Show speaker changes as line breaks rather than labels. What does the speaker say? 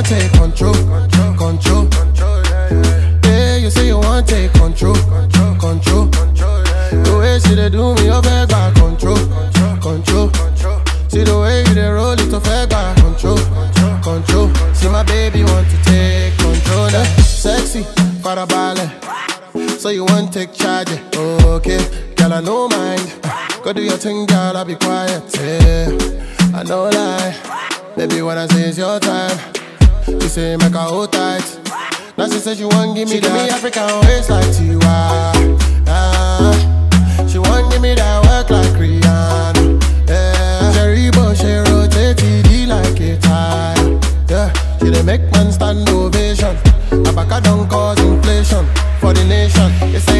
want take control, control. Yeah, you say you want take control, control. The way she dey do me, you beg back control, control. See the way you dey roll it, you beg back control, control. See my baby want to take control, eh? Sexy, farabalẹ̀. So you want take charge, eh? okay? Girl, I no mind. Go do your thing, girl, I'll be quiet. Yeah, I know lie. Baby, when I say it's your time, you say make her hold tight. Now she says she want give me that. me African waist like Tiwa. Ah, she want give me that work like Rihanna. Yeah, Cherry Bush, she rotate TD like a tire. Yeah, she dey make man stand ovation. Abaka don't cause inflation for the nation. It's